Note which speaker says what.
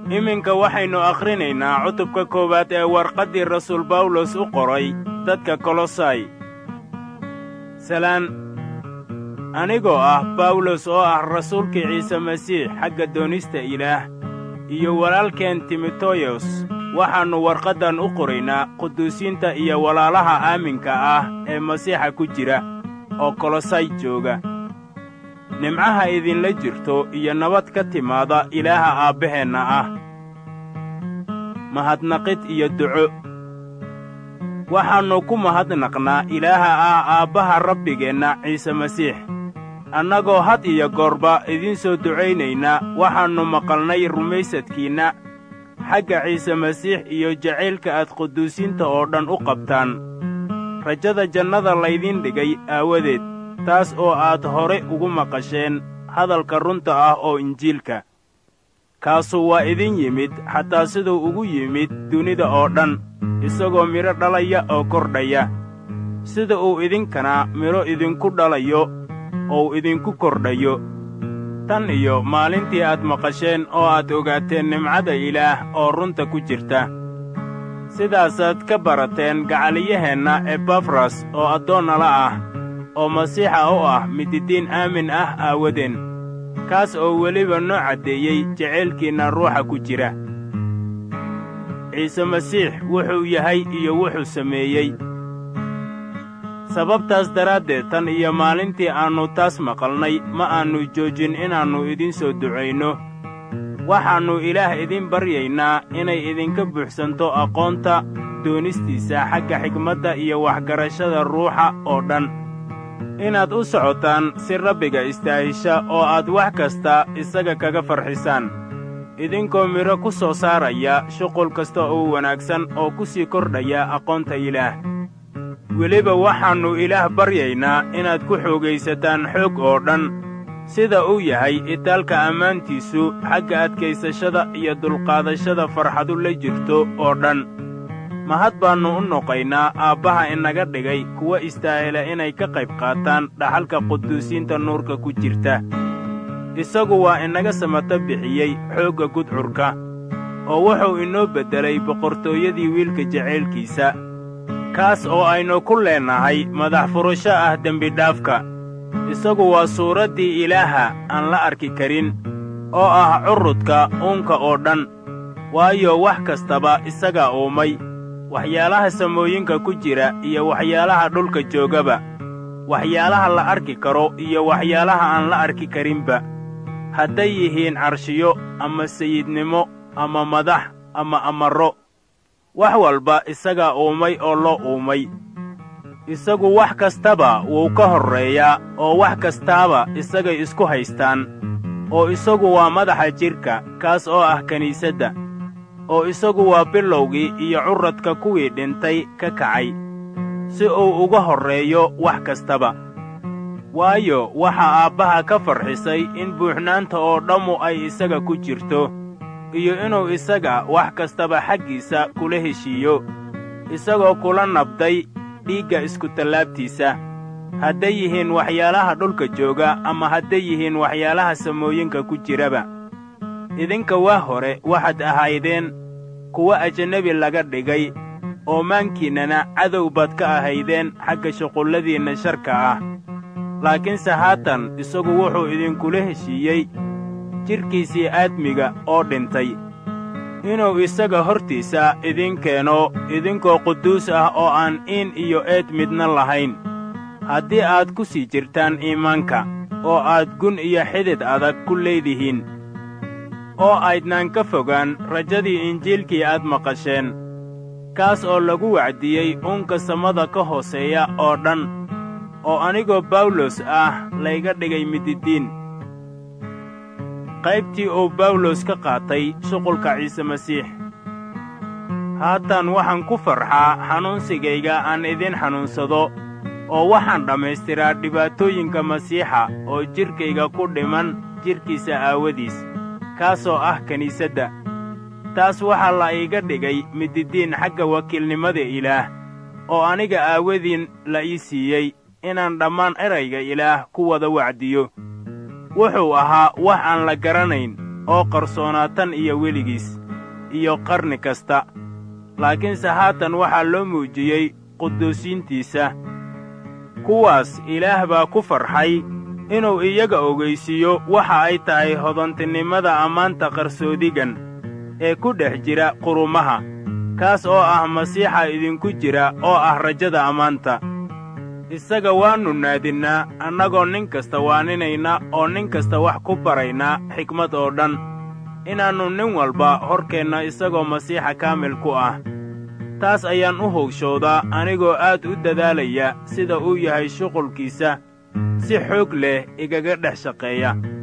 Speaker 1: iminka waxaynu akhrinaynaa cutubka koowaad ee warqaddii rasuul bawlos u qoray dadka kolosai salaan anigoo ah bawlos oo ah rasuulkii ciise masiix xagga doonista ilaah iyo walaalkeen timoteyos waxaannu warqaddan u qoraynaa quduusiinta iyo walaalaha aaminka ah ee masiixa ku jira oo kolosay jooga nimcaha idinla jirto iyo nabad ka timaada ilaaha aabbaheenna ah mahadnaqid iyo duco waxaannu ku mahadnaqnaa ilaaha ah aabbaha rabbigeenna ciise masiix annagoo had iyo goorba idiin soo ducaynaynaa waxaannu maqalnay rumaysadkiinna xagga ciise masiix iyo jacaylka aad quduusiinta oo dhan u qabtaan rajada jannada laydiin dhigay aawadeed taas oo aad hore ugu maqasheen hadalka runta ah oo injiilka kaasu waa idin yimid xataa siduu ugu yimid dunida oo dhan isagoo midho dhalaya oo kordhaya sida uu idinkana midho idinku dhalayo ou idinku kordhayo tan iyo maalintii aad maqasheen oo aad ogaateen nimcada ilaah oo runta ku jirta sidaasaad ka barateen gacaliyaheenna ebafras oo addoonnala ah oo masiixa u ah mididiin aamin ah aawadeen kaas oo weliba noo caddeeyey jacaylkiinna ruuxa ku jira ciise masiix wuxuu yahay iyo wuxuu sameeyey sababtaas daraaddeed tan iyo maalintii aannu taas maqalnay ma aannu joojin inaannu idiin soo ducayno waxaannu ilaah idiin baryaynaa inay idinka buuxsanto aqoonta doonistiisa xagga xigmadda iyo waxgarashada ruuxa oo dhan inaad u socotaan si rabbiga istaahisha oo aad wax kasta isaga kaga farxisaan idinkoo midho ku soo saaraya shuqul kasta oo wanaagsan oo ku sii kordhaya aqoonta ilaah weliba waxaannu ilaah baryaynaa inaad ku xoogaysataan xoog oo dhan sida uu yahay itaalka ammaantiisu xagga adkaysashada iyo dulqaadashada farxadu la jirto oo dhan mahad baannu u noqaynaa aabbaha inaga dhigay kuwa istaahila inay ka qayb qaataan dhaxalka quduusiinta nuurka ku jirta isagu waa inaga samato bixiyey xoogga gudcurka oo wuxuu inoo beddelay boqortooyadii wiilka jacaylkiisa kaas oo aynu ku leennahay madax furasho ah dembidhaafka isagu waa suuraddii ilaaha aan la arki karin oo ah currudka uunka oo dhan waayo wax kastaba isagaa uumay waxyaalaha samooyinka ku jira iyo waxyaalaha dhulka joogaba waxyaalaha la arki karo iyo waxyaalaha aan la arki karinba hadday yihiin carshiyo ama sayidnimo ama madax ama amarro wax walba isagaa uumay oo loo uumay isagu wax kastaba wuu ka horreeyaa oo wax kastaaba isagay isku haystaan oo isagu waa madaxa jidhka kaas oo ah kiniisadda oo isagu waa bilowgii iyo curradka kuwii dhintay ka kacay si uu uga horreeyo wax kastaba waayo waxaa aabbaha ka farxisay in buuxnaanta oo dhammu ay isaga ku jirto iyo inuu isaga wax kastaba xaggiisa kula heshiiyo isagoo kula nabday dhiigga iskutallaabtiisa hadday yihiin waxyaalaha dhulka jooga ama hadday yihiin waxyaalaha samooyinka ku jiraba idinka waa hore waxaad ahaydeen kuwa ajanebi laga dhigay oo maankiinnana cadow baad ka ahaydeen xagga shuqulladiinna sharka ah laakiinse haatan isagu wuxuu idinkula heshiiyey jidhkiisii aadmiga oo dhintay inuu isaga hortiisa idiin keeno idinkoo quduus ah oo aan iin iyo eed midna lahayn haddii aad ku sii jirtaan iimaanka oo aad gun iyo xidid adag ku leedihiin oo aydnaan ka fogaan rajadii injiilkii aad maqasheen kaas oo lagu wacdiyey uunka samada ka hooseeya oo dhan oo anigoo bawlos ah layga dhigay mididiin qaybtii uu bawlos ka qaatay shuqulka ciise masiix haatan waxaan ku farxaa xanuunsigayga aan idin xanuunsado oo waxaan dhammaystiraa dhibaatooyinka masiixa oo jidhkayga ku dhiman jidhkiisa aawadiis kaasoo ah kiniisadda taas waxaa la iiga dhigay mididiin xagga wakiilnimada ilaah oo aniga aawadiin la ii siiyey inaan dhammaan erayga ilaah ku wada wacdiyo wuxuu ahaa wax aan la garanayn oo qarsoonaa tan iyo weligiis iyo qarni kasta laakiinse haatan waxaa loo muujiyey quduusiintiisa kuwaas ilaah baa ku farxay inuu iyaga ogaysiiyo waxa ay tahay hodantinimada ammaanta qarsoodigan ee ku dhex jira qurumaha kaas oo ah masiixa idinku jira oo ah rajada ammaanta isaga waannu naadinnaa annagoo nin kasta waaninayna oo nin kasta wax ku baraynaa xikmad oo dhan inaannu nin walba horkeenna isagoo masiixa kaamil ku ah taas ayaan u howshoodaa anigoo aad u dadaalaya sida uu yahay shuqulkiisa si xoog leh igaga dhex shaqeeya